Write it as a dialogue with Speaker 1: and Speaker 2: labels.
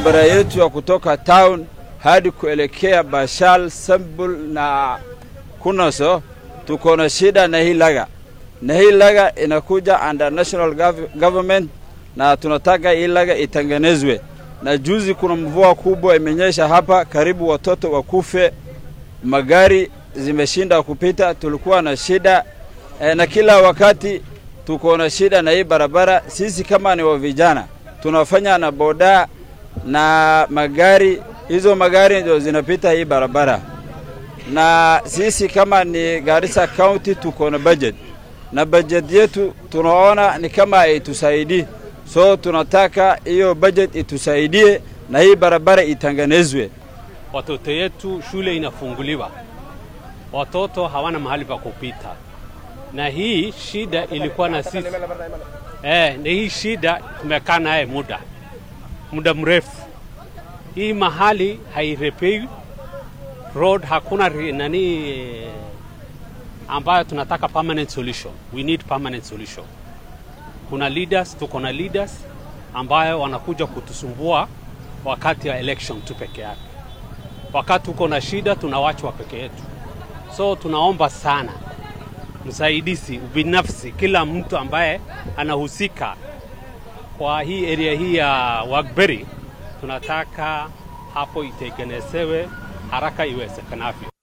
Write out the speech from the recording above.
Speaker 1: barabara yetu ya kutoka town hadi kuelekea Bashal, Sambul na Kunaso, tuko na shida na hii laga, na hii laga inakuja under national gov government, na tunataka hii laga itengenezwe. Na juzi kuna mvua kubwa imenyesha hapa, karibu watoto wakufe, magari zimeshinda kupita, tulikuwa na shida e, na kila wakati tuko na shida na hii barabara. Sisi kama ni wa vijana tunafanya na boda na magari, hizo magari ndio zinapita hii barabara, na sisi kama ni Garissa County tuko na budget na budget yetu tunaona ni kama haitusaidii, so tunataka hiyo budget itusaidie na hii barabara itengenezwe.
Speaker 2: Watoto yetu shule inafunguliwa, watoto hawana mahali pa kupita, na hii shida ilikuwa na sisi eh, na hii shida tumekaa naye muda muda mrefu. Hii mahali hairepei road, hakuna ri- nani eh, ambayo tunataka permanent solution. We need permanent solution. Kuna leaders, tuko na leaders ambayo wanakuja kutusumbua wakati wa election tu peke yake. Wakati tuko na shida tunawachwa peke yetu. So tunaomba sana msaidizi ubinafsi, kila mtu ambaye anahusika kwa hii area hii ya Wagberi, tunataka hapo itengenezewe haraka iwezekanavyo.